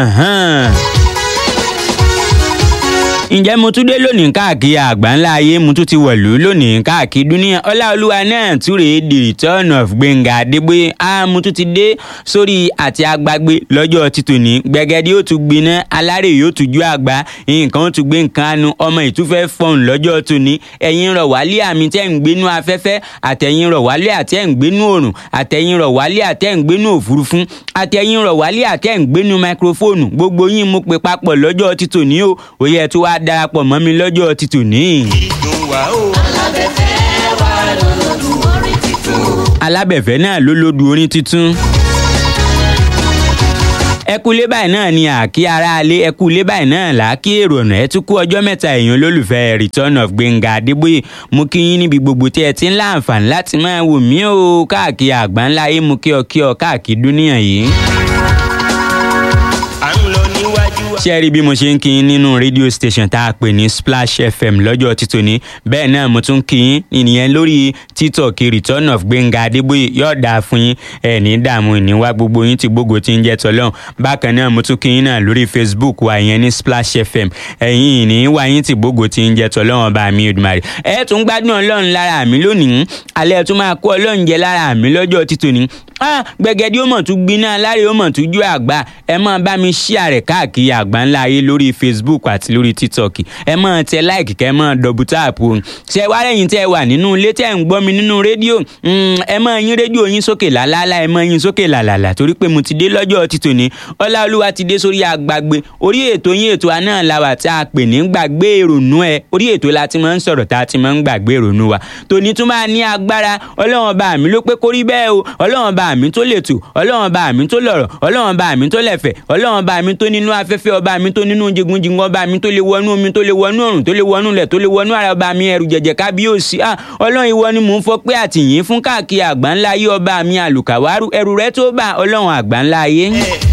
Ahan ǹjẹ́ mo tún dé lónìí káàkiri àgbáńlá ayé mo tún ti wọ̀lú lónìí káàkiri dúníà ọláolúwa náà túre the return of gbẹ̀ngà adébóyè á mo tún ti dé sórí àti agbágbé lọ́jọ́ títòní gbẹ̀gẹ́dì yóò tún gbiná alárè yóò tún ju àgbá nǹkan ó tún gbé nǹkan anu ọmọ ìtúfẹ́ fọ̀hún lọ́jọ́ tòní ẹ̀yin rọ̀ wálé àmì tẹ́ ń gbénú afẹ́fẹ́ àtẹ̀yin rọ̀ wálé àtẹ́ ń gbénú òrùn àtẹ̀yin rọ̀ wálé àtẹ́ ń gbénú òfurufú àtẹ̀yin rọ̀ wálé àtẹ́ ń gbénú máikrófóònù gbogbo yín mo pè papọ̀ lọ́jọ́ títòní o òye ẹ̀ tó wá darapọ̀ mọ́ mi lọ́jọ́ ti tòní. ìdùn wá o. alábẹ́fẹ́ wà lọ́dún orin titun. alábẹ̀fẹ́ náà ló lódu orin tuntun. ẹkúlé báyìí náà ni àkí aráalé ẹkúlé báyìí náà là á kí èrò ọ̀nà ẹ tún kú ọjọ́ mẹ́ta èèyàn olólùfẹ́ return of gbẹ̀ngà adébóyè mú kí yín níbi gbogbo tí ẹ ti ń láǹfààní láti máa wò mí o káàkiri àgbáńlá ayé mú kí ọ kí ọ káàkiri dúníyàn yìí à ń lọ níwájú wa. ṣé ẹ rí bí mo ṣe ń kí yín nínú rédíò station tá a pè ní splash fm lọ́jọ́ títòní bẹ́ẹ̀ náà mo tún kí yín ìnìyẹn lórí tiktok return of gbẹ̀ngà adébóyè yóò dáa fún yín ẹ̀ ní dààmú ìníwá gbogbo yín tí gbogbo ti ń jẹ́ tọ́lọ́hún bákan náà mo tún kí yín náà lórí facebook wa ìyẹn ní splash fm ẹ̀yin ìní wá yín tí gbogbo ti ń jẹ́ tọ́lọ́hún ọba mi Èdùmàrè ẹ̀ tún gbádùn ọlọ́run lára mi lónìí alẹ́ tún máa kó ọlọ́run jẹ lára mi lọ́jọ́ títòní ah gbẹ̀gẹ́dì ó mọ̀ tún gbiná alárè ó mọ̀ tún jó àgbà ẹ máa bá mi ṣíà rẹ̀ káàkiri àgbà ńlá ayé lórí facebook àti lórí tiktok ẹ máa tẹ láìkì kẹ́ ẹ máa dọ̀bù táàpù o ṣe wá lẹ́yìn tẹ́ ẹ wà nínú ilé tẹ́ ẹ ń gbọ́ mi nínú rédíò ẹ máa yín rédíò yín sókè làlálà ẹ máa yín sókè làlàlà torí pé mo ti dé lọ́jọ́ títòní ọláolúwa ti dé sórí àgbàgbé orí ètò yín ètò àná làwà tá a pè ní gbàgbé ìrònú ẹ orí ètò la ti máa ń sọ̀rọ̀ tá a ti máa ń gbàgbé ìrònú wa tòní tún máa ní agbára ọlọ́run bá mi ló pé kórí bẹ́ẹ̀ o ọlọ́run bá mi tó lè tù ọlọ́run bá mi tó lọ̀rọ̀ ọlọ́run bá mi tó lẹ̀fẹ̀ ọlọ́run bá mi tó nínú afẹ́fẹ́ ọba mi tó nínú jigunjigun ọba mi tó lè wọnú omi tó lè wọnú ọ̀run tó lè wọnú ilẹ̀ tó lè wọnú ara ọba mi ẹrù jẹ̀jẹ̀ kábíyèsí ah ọlọ́run ìwọ ni mò ń fọ pé àtìyìn fún káàkiri àgbáńlá ayé ọba mi àlùkàwárù ẹrù rẹ tó bá ọlọ́run àgbáńlá ayé. ẹ